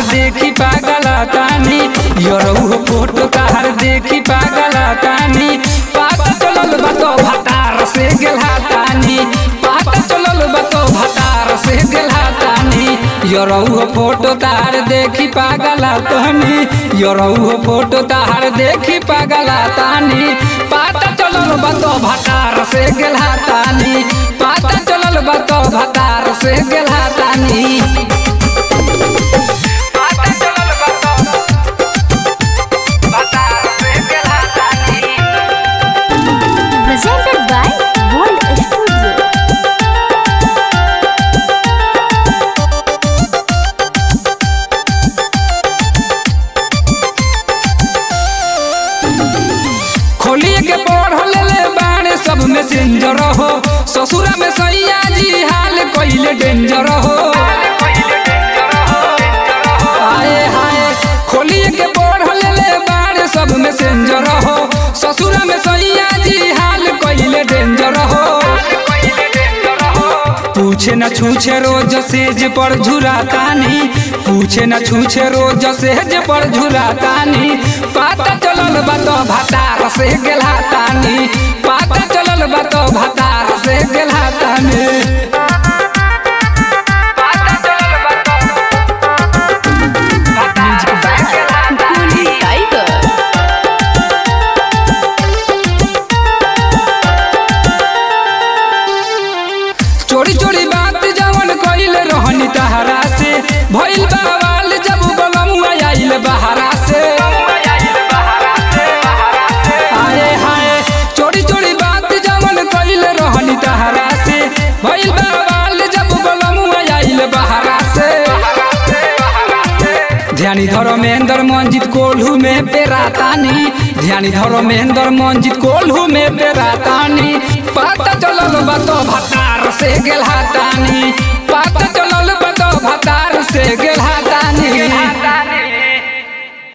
देखी पागल तानी यरऊ फोटो तार देखी पागल तानी पाता चलल बतो भतार से गेला तानी पाता चलल बतो भतार से गेला तानी यरऊ फोटो तार देखी पागल तानी यरऊ फोटो तार देखी पागल तानी पाता चलल बतो भतार से गेला तानी पाता चलल बतो भतार से गेला तानी पाता चलल बतो भतार से गेला तानी presented by Gold Studio. खोलिए के पढ़ल ले बाणे सब में सिंजर हो ससुरा में सैया जी हाल कइले डेंजर हो हाय हाय खोलिए के पढ़ल ले बाणे सब में सिंजर हो ससुरा में सैया जी हाल कइले डेंजर हो पूछे न छूछे रोज सेज पर झुरातानी पूछे न छूछे रोज सेज पर झुरातानी पाता चलल बतो भतार से गेला तानी पाता चलल बतो भतार से गेला तानी पाता चलल बतो भतार से गेला तानी Tiger. चोरी चोरी बात जवन कइल रहनी तहरा से भइल बवाल जब बलमुआ आइल बहरा से हाय हाय चोरी चोरी बात जवन कइल रहनी तहरा से भइल बवाल जब बलमुआ आइल बहरा से ध्यानी धर्मेंद्र मंजित कोल्हू में पेरातानी ध्यानी धर्मेंद्र मंजित कोल्हू में पेरातानी पता चलल बतो भतार से गेलहा तानी पता चलल बतो भतार से गेलहा